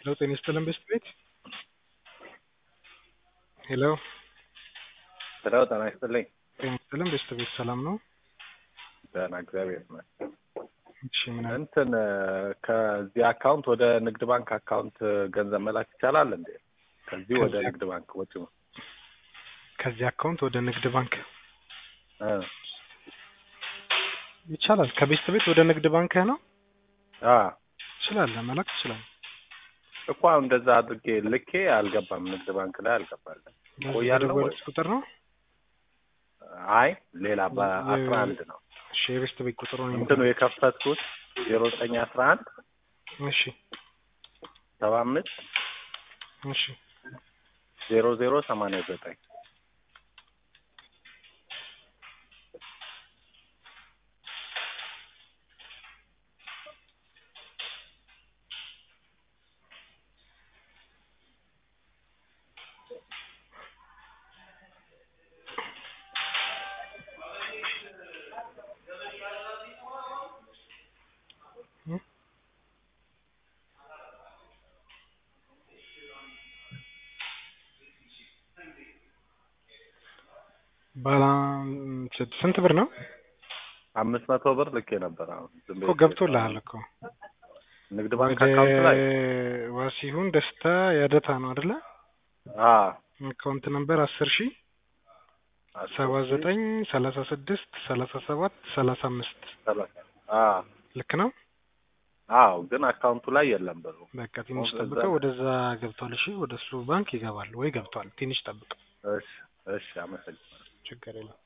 ሄሎ ጤና ይስጥልን ቤስት ቤት ሄሎ ሄሎ ጤና ይስጥልኝ። ጤና ይስጥልን ቤስት ቤት ሰላም ነው? ደህና እግዚአብሔር ይመስገን። እሺ ምን አለ? እንትን ከዚህ አካውንት ወደ ንግድ ባንክ አካውንት ገንዘብ መላክ ይቻላል እንዴ? ከዚህ ወደ ከዚህ- ንግድ ባንክ ወጪ ነው። ከዚህ አካውንት ወደ ንግድ ባንክ እ ይቻላል። ከቤስት ቤት ወደ ንግድ ባንክህ ነው አ ትችላለህ፣ መላክ ትችላለህ። እኮ አሁን እንደዛ አድርጌ ልኬ አልገባም፣ ንግድ ባንክ ላይ አልገባለም። በዚህ ቆያለሁ ወይ? በደወሉት ቁጥር ነው። አይ ሌላ በአስራ አንድ ነው እሺ የቤስት ቤት ቁጥሩ ነው። እንትኑ የከፈትኩት ዜሮ ዘጠኝ አስራ አንድ እሺ ሰባ አምስት እሺ ዜሮ ዜሮ ሰማንያ ዘጠኝ ባላ ስንት ብር ነው አምስት መቶ ብር ልኬ ነበር። አሁን ዝም እኮ ብዬ ገብቶልሃል እኮ ንግድ ባንክ ወደ አካውንት ላይ ዋሲሁን ደስታ ያደታ ነው አይደለ? አ አካውንት ነምበር አስር ሺህ ሰባ ዘጠኝ ሰላሳ ስድስት ሰላሳ ሰባት ሰላሳ አምስት ሰላሳ አ ልክ ነው። አዎ ግን አካውንቱ ላይ የለም ብሩ። በቃ ትንሽ ወደዛ ጠብቀው፣ ወደዛ ገብቷል። እሺ ወደ እሱ ባንክ ይገባል ወይ ገብቷል። ትንሽ ጠብቅ፣ እሺ እሺ፣ አመሰግናለሁ። ችግር የለም።